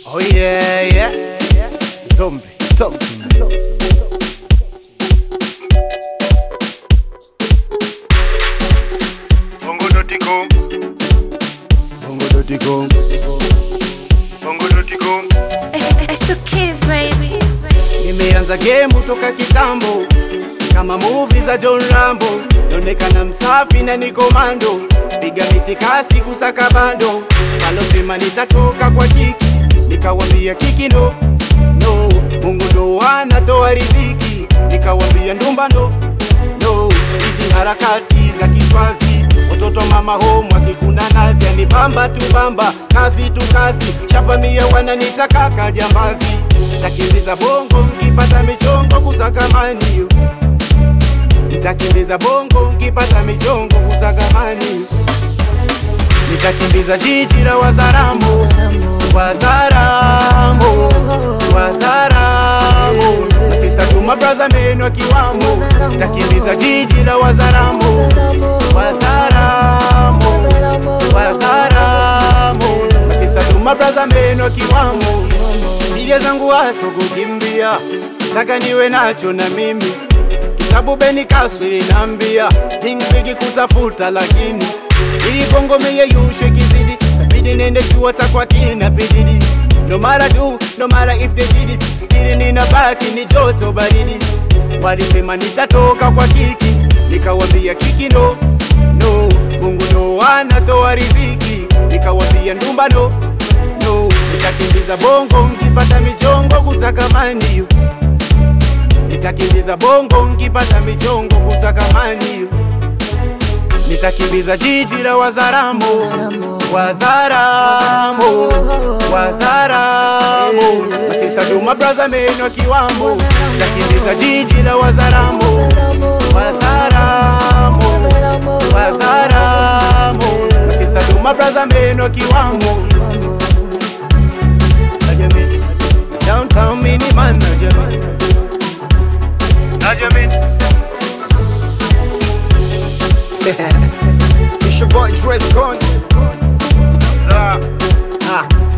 Oh yeah, yeah. Zombie, talk to me. Bongo.com, Bongo.com. Bongo.com, It's the kids, baby. Nimeanza game toka kitambo kama movie za John Rambo, naonekana msafi na ni komando, piga mitikasi kusaka bando, walosema nitatoka kwa kiki, nikawambia kiki no no, Mungu ndo anatoa riziki, nikawambia ndumba no no, hizi harakati za kiswazi watoto mama home wakikuna nazi yani bamba tu bamba kazi tu kazi shavamia wananita kaka jambazi takimbiza bongo nkipata michongo kusakamani nitakimbiza bongo nkipata michongo kusakamani nitakimbiza jiji la wazaramo wazaramo wazaramo masista tuma braza meno akiwamo nitakimbiza jiji la wazaramo wazaramo wazaramo masista tuma braza meno akiwamo sibilia zangu haso kukimbia taka niwe nacho na mimi kitabu beni kaswiri nambia hingwigi kutafuta lakini ili bongo meyeyushwe kizidi tabidi nende chuo takwa kina pididi no mara do no mara if they did it stili nina baki ni joto baridi walisema nitatoka kwa kiki nikawambia kiki no no mungu ndo anatoa riziki nikawambia ndumba no no nitakimbiza bongo nkipata michongo kusakamani nitakimbiza bongo nkipata michongo kusakamani nitakimbiza jiji la wazaramo wazaramo wazaramo masista duma braza meno akiwamo nitakimbiza jiji la wazaramo wazaramo wazaramo masista duma braza meno akiwamo Najamini, downtown mini man najamini Najamin, It's your boy Dress Code. Sa, Ah,